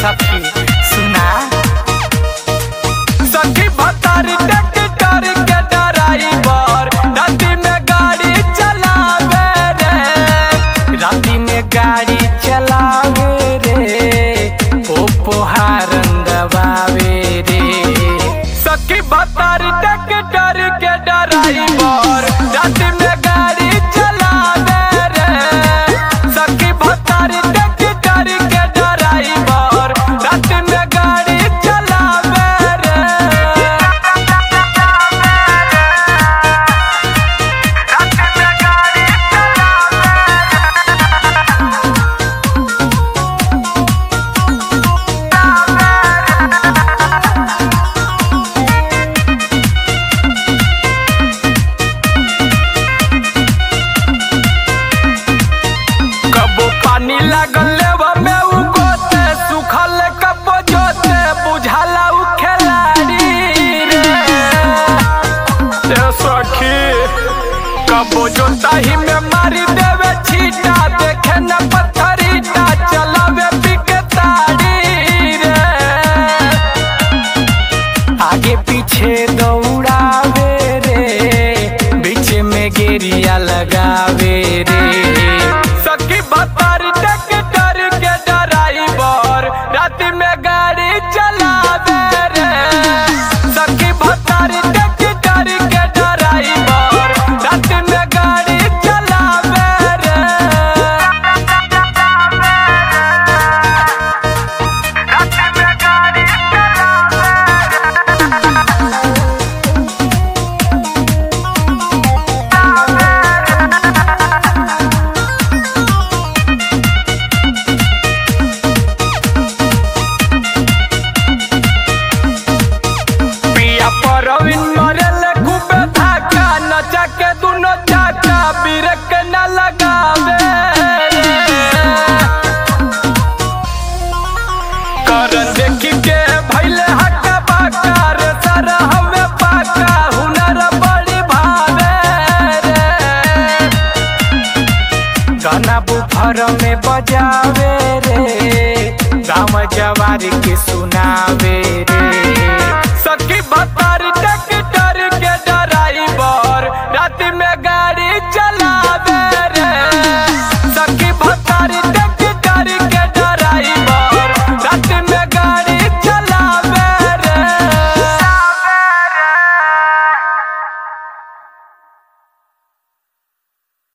सखी सुना सखी भतारी ट्रैक्टर के ड्राइवर राती में गाड़ी चलावे रे राती में गाड़ी चलावे रे ओ पोहारन दबावे रे सखी भतारी ट्रैक्टर के ड्राइवर राती में गाड़ी चलावे रे सखी भतारी ट्रैक्टर के ड्राइवर राती में गाड़ी चलावे रे कबो पानी लागल लेवा में उ गोते सुखल कबो जोते बुझाला उ खिलाड़ी रे ए सखी कबो जोताही में मारी देवे छीटा देखे न पत्थरीटा चलावे पिके ताड़ी रे आगे पीछे दौड़ावे रे बीच में गेरिया लगावे रे सखी भतारी ट्रैक्टर के ड्राइवर रात में गाड़ी चलावे रे सखी भतारी ट्रैक्टर के ड्राइवर रात में गाड़ी चलावे रे पिया परविन मरल खूबे धाका नचा के दुनो चाचा बिरक न लगावे करन देखी के भैले हक्का बाका रे सारा हमें पाका हुनर बड़ी भावे रे गाना बुफर में बजावे रे गाँव जवार के सुनावे